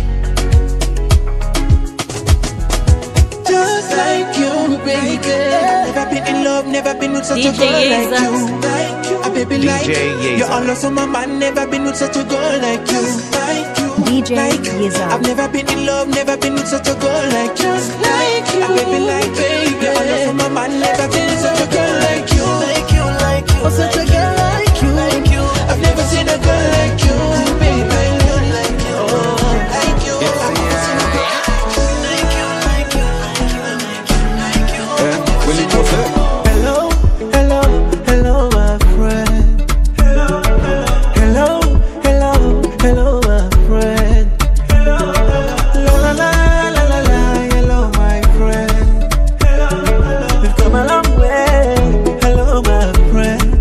Just like you, baby. Never been in love, never been with such a DJ girl like Yeza. you. Like you, a baby DJ like you. Yeza. You're all on my man, never been with such a girl like you. Like you. DJ like you. Yeza. I've never been in love, never been with such a girl like you. Like you. A baby like baby. You're all on my man, never been with such a girl like you. Like you, like you. Oh, such a girl like you, like you. I've never seen a girl like you, baby. Like you, like you. I've never seen a girl like you, like you, like you, like you. Hello, hello, hello, my friend. Hello, hello, hello, my friend. La la la la la la, hello, my friend. We've come a long way. Hello, my friend.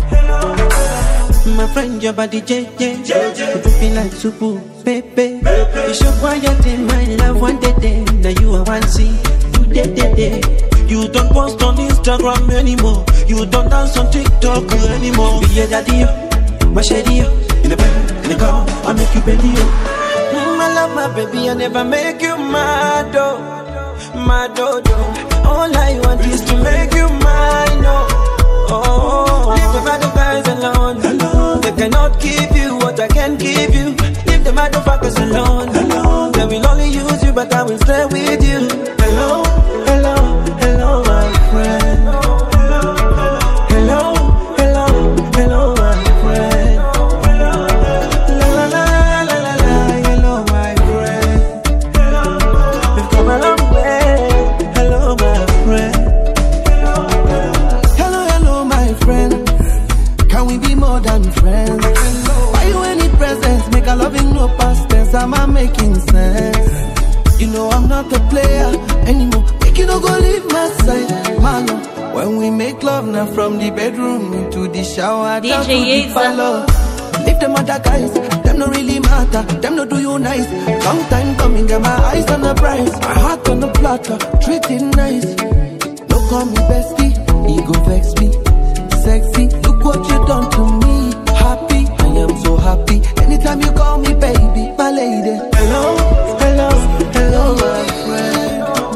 My friend, your body, JJ. You do feel like super, baby. You show quiet in my love one day, day. Now you are one see. You day, day, day. You don't post on Instagram anymore. You don't dance on TikTok anymore. Be a daddy, my shady, in the bed, in the car, I make you belly. Mm, I love my baby, I never make you mad, oh, mad, oh, oh. All I want is to make you mine, oh, oh. Leave the bad guys alone. They cannot give you what I can give you. Leave the motherfuckers alone. They will only use you, but I will stay with you. Hello, hello, hello, my friend. Hello, hello, hello, my friend. La la la la la la, hello, my friend. We've come a long way. Hello, my friend. Hello, hello, my friend. Can we be more than friends? Why you any presents? Make a loving no past tense. Am I making sense? You know I'm not a player anymore. Make you no go leave my side, man. When we make love now from the bedroom into the shower, down to the Yeza. parlor. Leave them other guys, them no really matter. Them no do you nice. Long time coming, get my eyes on the prize. My heart on the platter, treat it nice. No call me bestie, ego vex me. Sexy, look what you done to me. Happy, I am so happy. Anytime you call me baby, my lady. Hello, hello, hello, my friend.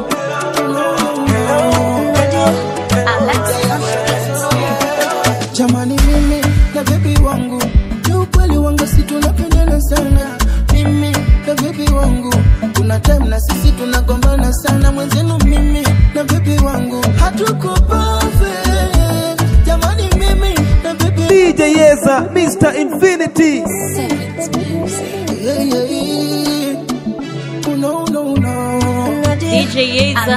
Jamani mimi na baby wangu ni ukweli wangu si tunapendana sana mimi na baby wangu kuna time na sisi tunagombana sana mwenzenu mimi na baby wangu hatuko perfect jamani mimi na baby DJ Yeza, Mr. Infinity. yeah, yeah, yeah. Oh, no, no, no. DJ Yeza.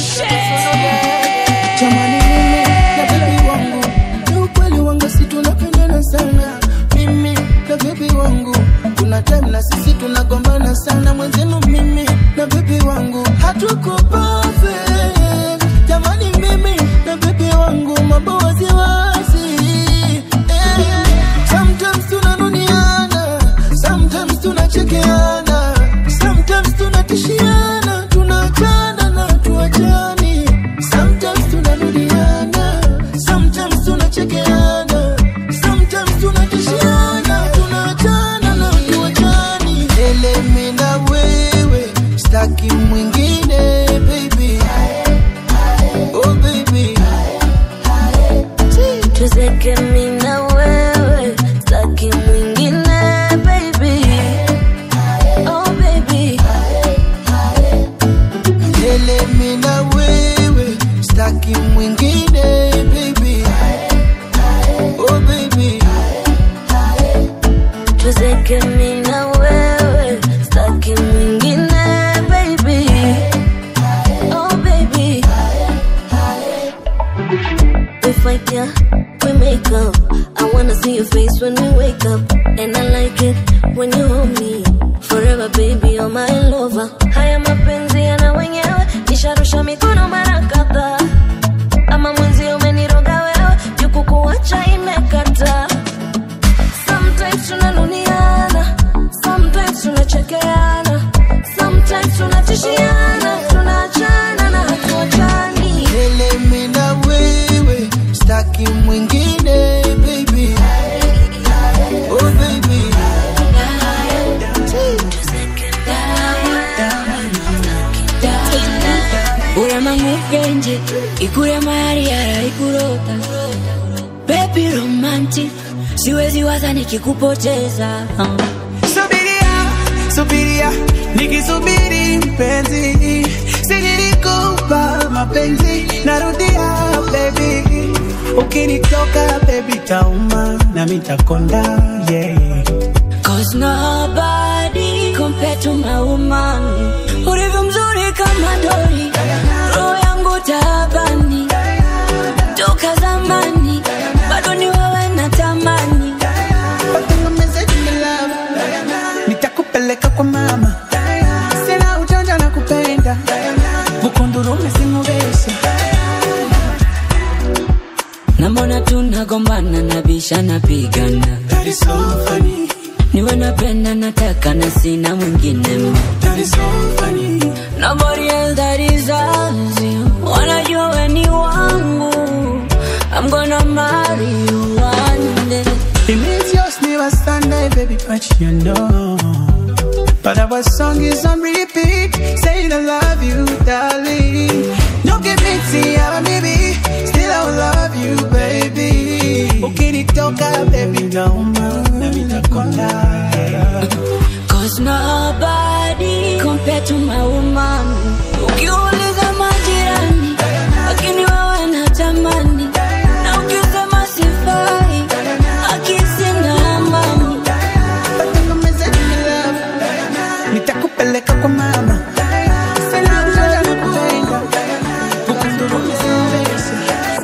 Jamani mimi na baby wangu ni ukweli wangu si tunapendana sana mimi na baby wangu kuna time na sisi tunagombana sana mwenzenu mimi na baby wangu hatuko perfect jamani mimi na baby wangu mambo wasiwasi eh. sometimes tunanuniana sometimes tunachekeana sometimes tunatishiana tunaachana na tuachani sometimes tunarudiana sometimes tunachekeana sometimes tunatishiana tunaachana na tuachani elemi na wewe staki mwingine baby oh baby tuzeke mi na wewe staki mwingine baby oh baby Ele mi na wewe staki mwingine baby oh baby tuzeke mi na wewe staki mwingine baby oh baby we fight yeah we make up i wanna see your face when we wake up and i like it when you hold me forever baby you're my lover. Haya mapenzi yana wenyewe, nisharusha mikono mara kadhaa. Ama mwenzi umeniroga wewe, juku kuacha imekata. Sometimes tunanuniana, sometimes tunachekeana, sometimes tunatishiana, tunaachana na hatuachani. Ele mimi na wewe staki mwingine baby oh baby uramangukenje ikure mariara ikurota bebi romantic siwezi waza nikikupoteza Subiria, subiria, nikisubiri mpenzi, sinilikupa mapenzi, narudia baby, ukinitoka baby tauma na mitakonda yeah. Cause nobody compared to my woman Ulivyo mzuri kama dori Roho yangu tabani Toka zamani Bado ni wewe natamani Watengemeze jini love, nitakupeleka kwa mama, sina ujanja na kupenda, bukundurume simubesha Namona tunagombana na bisha napigana That is so funny, Niwe napenda nataka na sina mwingine ma that is so funny. Nobody else that deserves you Wanajua we ni wangu I'm gonna marry you one day It means yours never Sunday, baby, but you know. But our song is on repeat, saying I love you, darling. Don't give me tea, baby, still I will love you, baby. Ukinitoka, baby, nauma, na mitakonda. Cause nobody compared to my woman Ukiuliza majirani Lakini wewe natamani Na ukisema sifai Akisina amani Watengemeze jini love, nitakupeleka kwa mama. Sina ujanja na kupenda, bukundurume simubesha.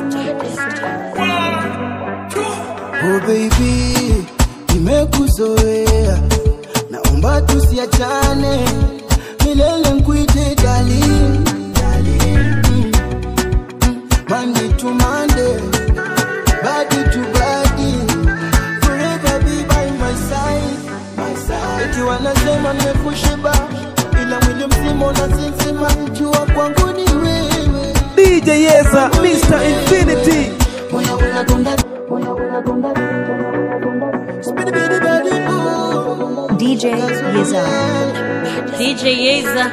oh baby nimekuzoea naomba tusiachane milele nkuite darling Mm, mm, Monday to Monday body to body forever be by my side my side eti wanasema nimekushiba ila mwili mzima unasinzima jua kwangu ni wewe DJ Yeza, Mr. Infinity. moyo unagonga moyo unagonga Spinny body ooh DJ Yeza. DJ Yeza.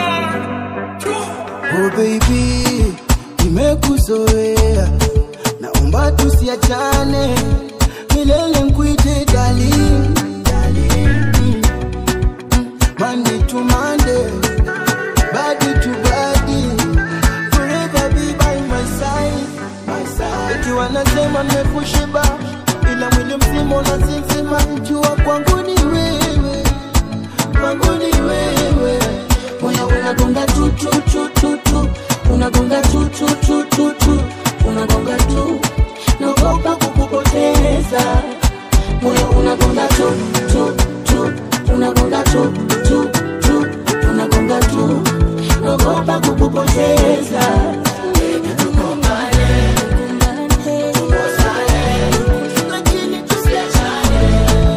Oh baby, nimekuzoea, naomba tusiachane, milele nkuite darling. Mm, mm, Monday to Monday, body to body, forever be by my side, my side. Eti wanasema nimekushiba, ila mwili mzima unasinzima, jua kwangu ni wewe, kwangu ni wewe moyo unagonga tu tu tu tu tu unagonga tu tu tu tu tu unagonga tu naogopa kukupoteza moyo unagonga tu tu tu unagonga tu tu tu unagonga tu naogopa kukupoteza Lakini tusiachane.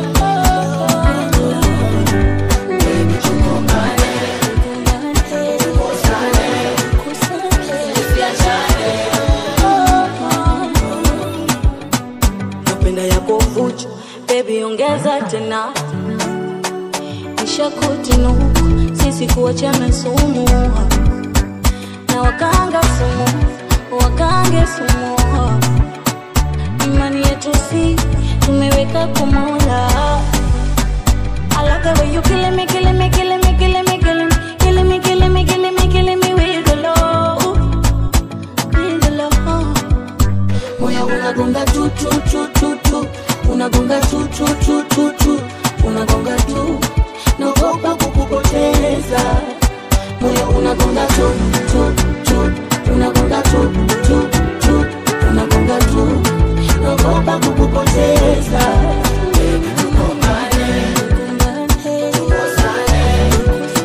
napenda yako vuchu bebi ongeza tena ishakutinuku sisi kuachana sumu na wakanga sumu wakange sumu imani yetu si tumeweka kumola I love the way you killing me, killing me, killing me, killing me, killing me, killing me, killing me, killing me, killing me with the love, with the love. moyo unagonga tu tu tu tu tu unagonga tu tu tu tu tu unagonga tu naogopa kukupoteza moyo unagonga tu tu tu unagonga tu tu tu unagonga tu naogopa kukupoteza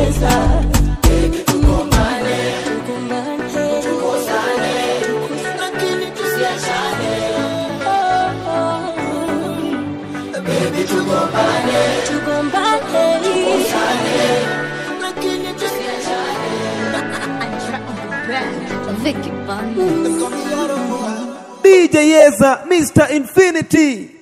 yeza baby tugombane tukosane lakini tusiachane baby tugombane tugombane tukosane lakini tusiachane Vicky Bunny. DJ Yeza, Mr. Infinity.